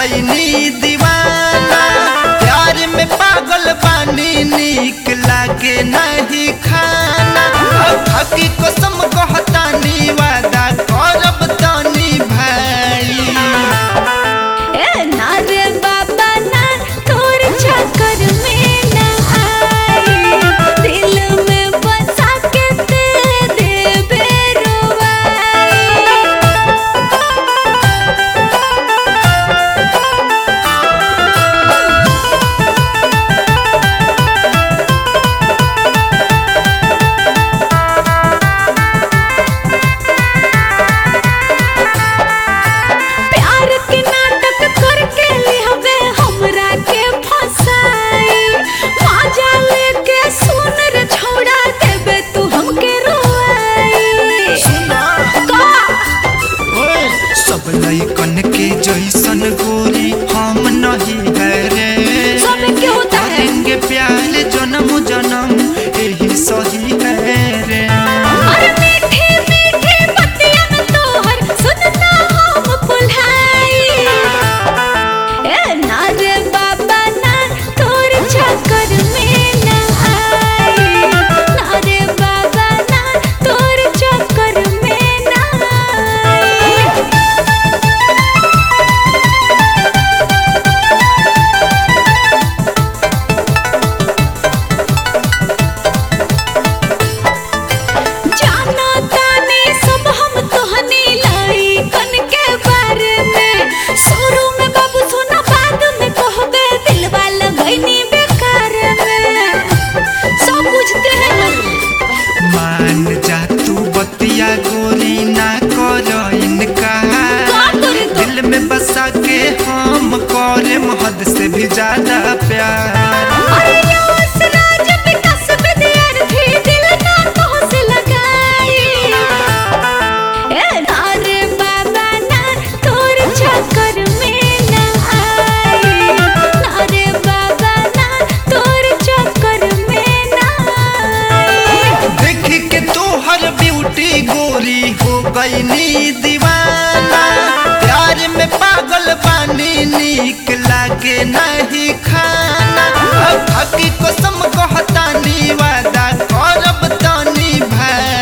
गईनी दीवाना प्यार में पागल बानी नीक लागे नहीं खाना हकी कसम कहतानी वादा करब तानी भाई ए ना रे बाबा ना तोर चक्कर में ना आई दिल में बसा के दे देबे रुवाई प्यार के नाटक करके लिहबे हमरा के फसाई मजा लेके सुन रे छोड़ा देबे तू हमके रोई का ओए, सब लइकन के जैसन गोरी हम नहीं है रे सब क्यों होता है? करेंगे प्यार जन्म जन्म यही सही है रे अरे मीठी मीठी बतिया में तोहर सुनना हम पुल्हाई ए ना रे बाबा ना तोर चक्कर में ना आई ना रे बाबा ना तोर चक्कर में ना आई जाना ताने सब हम तोहनी लाई कन के बारे में शुरू में बाबू सोना बाद में कहबे दिलवा लगैनी बेकार में सब बुझते हैं ना मान जा तू बतिया गोरी ना कर इनका का करे तो दिल में बसा के हम करे हद से भी ज्यादा प्यार अरे रोस राज विकास विद्यार्थी दिल ना तो से लगाई ए ना रे बाबा ना तोर चक्कर में ना आई ना रे बाबा ना तोर चक्कर में ना आई देख के तोहर ब्यूटी गोरी हो गईनी दीवाना प्यार में पागल बानी नीक लागे नहीं खाना हकी कसम कहतानी वादा करब तानी भाई